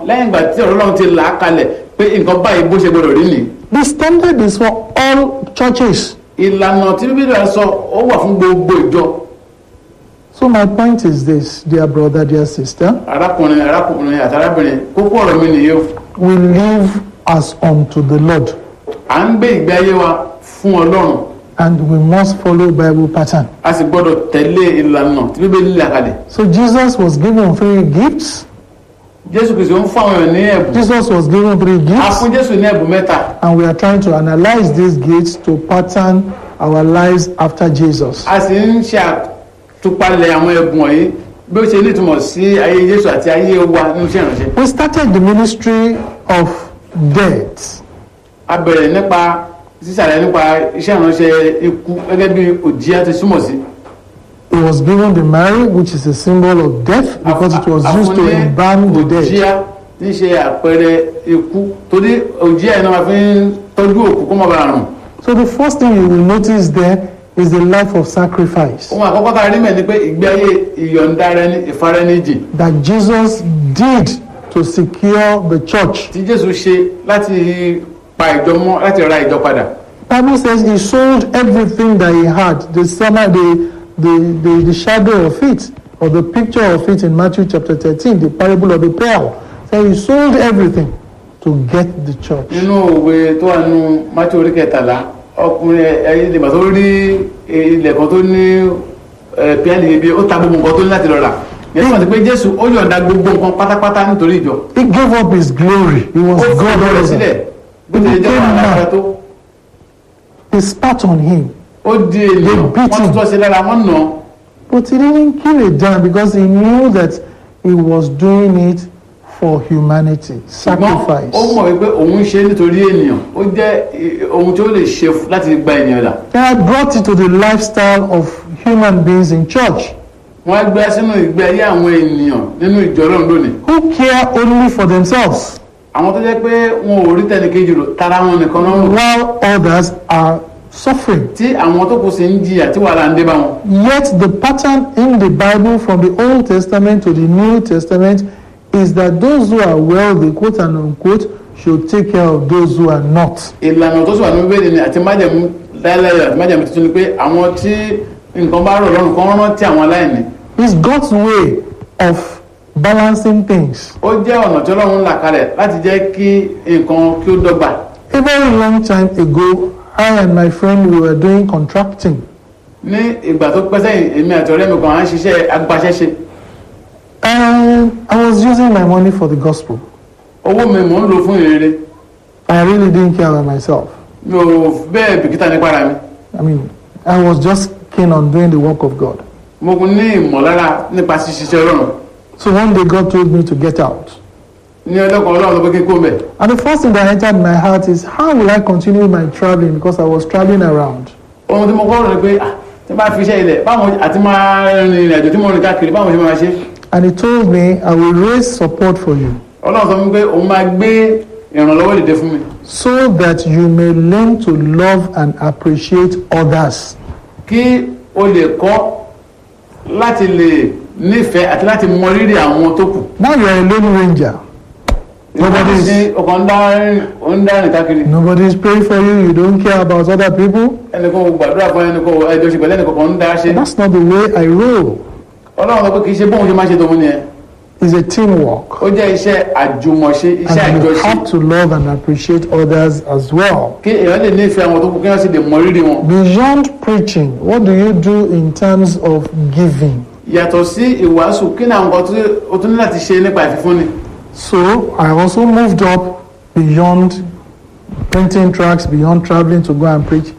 lẹ́yìn ìgbà tí ọ̀rọ̀ Ọlọ́run ti là á kalẹ̀ pé nǹkan báyìí bó ṣe gbọdọ̀ rí nìyí The standard is for all churches. ìlànà tí bíbélì rẹ̀ sọ ó wà fún gbogbo ìjọ So my point is this, dear brother, dear sister, arákùnrin arákùnrin àti arábìnrin kókó ọ̀rọ̀ mi nìyí o we live as unto the Lord à ń gbé ìgbé ayé wa fún Ọlọ́run and we must follow Bible pattern. a sì gbọdọ̀ tẹ̀lé ìlànà tí bíbélì là kalẹ̀ So Jesus was given three gifts. Jésù Kristi ń fún àwọn èèyàn ní ẹ̀bùn Jesus was given three a gifts fún Jésù ní ẹ̀bùn mẹ́ta and we are trying to analyze these gifts to pattern our lives after Jesus. a sì ń ṣe àtúpalẹ̀ àwọn ẹ̀bùn wọ̀nyí bí ó ṣe nítumọ̀ sí ayé Jésù àti ayé wa nínú iṣẹ́ ìránṣẹ́ We started the ministry of death. a bẹ̀rẹ̀ nípa sísàlẹ̀ nípa iṣẹ́ ìránṣẹ́ ikú gẹ́gẹ́ bí òjìá ti súnmọ̀ sí He was given the Mary, which is a symbol of death, because it was used to embalm the dead. òjìá tí ń ṣe àpẹẹrẹ ikú torí òjìá yìí náà máa fi ń tọ́jú òkú kó má bàa rùn So the first thing you will notice there is the life of sacrifice ohun àkọ́kọ́ tá a rí mẹ́ ni pé ìgbé ayé ìyọ̀ǹda ara ẹni ìfaraẹnijì that Jesus did to secure the church. tí Jésù ṣe láti pa ìjọ mọ́ láti ra ìjọ padà Bible says he sold everything that he had, the summer, the, the, the, the shadow of it, or the picture of it in Matthew chapter 13, the parable of the pearl. So he sold everything to get the church. nínú òwe tó wà nínú Mátíù orí kẹtàlá ọkùnrin ẹyẹ ìdìbò tó rí ilẹ̀ kan tó ní píánì ibi ó ta gbogbo nǹkan tó ní láti lọ rà yẹn tó wà sí pé Jésù ó yọ̀ǹda gbogbo nǹkan pátápátá nítorí ìjọ He gave up his glory. He ó was fi God ọ̀dọ́ rẹ̀ over. sílẹ̀ bó ti lè jẹ́ wọn àgbàrá tó They spat on him. ó di ènìyàn They wọ́n beat tún him. tọ́ sí lára wọ́n nà án But he didn't kill it down because he knew that he was doing it for humanity, ṣùgbọ́n sacrifice. ó mọ̀ wípé òun ń ṣe nítorí ènìyàn ó jẹ́ eh, ohun tí ó lè ṣe f- láti gba ènìyàn là And I brought it to the lifestyle of human beings in church wọ́n á gbé sínú ìgbé ayé àwọn ènìyàn nínú ìjọ Ọlọ́run lónìí who care only for themselves àwọn tó jẹ́ pé wọn ò rí tẹnìkejì rò tara wọn nìkan náà rò while others are suffering. tí àwọn tó kù sí ń jìyà tí wàhálà ń dé bá wọn. Yet the pattern in the Bible from the Old Testament to the New Testament is that those who are wealthy, quote and unquote, should take care of those who are not. ìlànà tó sì wà ní bíbélì ni àti májẹ̀mú láéláé àti májẹ̀mú tuntun ni pé àwọn tí nǹkan bá rọ̀ lọ́rùn kan rántí àwọn aláìní. It's God's way of balancing things. ó jẹ́ ọ̀nà tí Ọlọ́run là kalẹ̀ láti jẹ́ kí nǹkan kí ó dọ́gba. A very long time ago, I and my friend we were doing contracting. ní ìgbà tó pẹ́ sẹ́yìn èmi àti ọ̀rẹ́ mi kan à ń ṣiṣẹ́ agbaṣẹ́ṣe And I was using my money for the gospel. owó mi mò ń lò fún ìrere I really didn't care about myself. mi ò bẹ́ẹ̀ bìkítà nípa ara mi I mean, I was just keen on doing the work of God. mo ní ìmọ̀lára nípa ṣíṣiṣẹ́ Ọlọ́run So one day God told me to get out. ní ọjọ́ kan Ọlọ́run sọ pé kí n kó mẹ́ And the first thing that entered my heart is how will I continue my traveling because I was traveling around. ohun tí mo kọ́ rò ni pé ah tí n bá fi iṣẹ́ ilẹ̀ báwọn àti máa rin ìrìn àjò tí mo rìn káàkiri báwọn ṣe máa ṣe And he told me, I will raise support for you Ọlọ́run sọ fún mi pé òun máa gbé ìrànlọ́wọ́ dìde fún mi so that you may learn to love and appreciate others. kí o lè kọ́ láti lè nífẹ̀ẹ́ àti láti mọ rírì àwọn tó kù. Now you are a lone ranger. Nobody is- Ìwádìí ọkàn ń dá rìn- ó ń dá rìn káàkiri Nobody is praying for you. You don't care about other people. ẹnìkan ò gbàdúrà fún ẹnìkan ò ẹjọ́ ṣe pẹ̀lú ẹnìkan kan ń dá ṣe That's not the way I roll. Ọlọ́run sọ pé kì í ṣe bóun ṣe máa ṣe tòun nìyẹn It's a teamwork. ó jẹ́ iṣẹ́ àjùmọ̀ṣe iṣẹ́ And you àjọṣe have to love and appreciate others as well. kí èèyàn lè nífẹ̀ẹ́ àwọn tó kù kí wọ́n sì lè mọ rírì wọn. Beyond preaching, what do you do in terms of giving? yàtọ̀ sí ìwàásù kí ni àwọn nǹkan tí o tún ní láti ṣe nípa ìfífúnni. So I also moved up beyond printing tracts, beyond traveling to go and preach.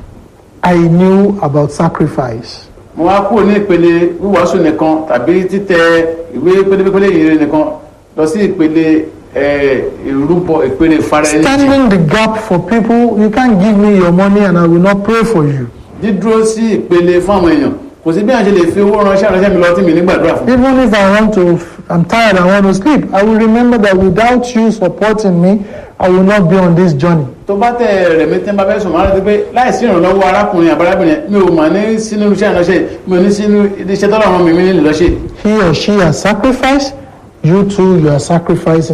I knew about sacrifice. mo wá kúrò ní ìpele wíwàásù nìkan tàbí títẹ ìwé pélépélé ìrere nìkan lọ sí ìpele eh, ìrúbọ ìpele ìfara ẹni jì. Standing the gap for people, you can't give me your money and I will not pray for you. dídúró sí ìpele fún àwọn èèyàn kò sí bí àwọn ṣe lè fi owó ránṣẹ́ ránṣẹ́ mi lọ tí mi nígbàdúrà fún. Even if I want to, I'm tired, I want to sleep, I will remember that without you supporting me, I will not be on this journey. tó bá tẹ rẹ̀ mi tí ń bá fẹ́ sùn máa rántí pé láìsí ìrànlọ́wọ́ arákùnrin àbárábìnrin mi ò mà ní sínú iṣẹ́ ìránṣẹ́ mi ò ní sínú iṣẹ́ tọ́lọ́run mi mi nílò lọ́ṣẹ́ He or she has sacrificed, you too, you are sacrificing.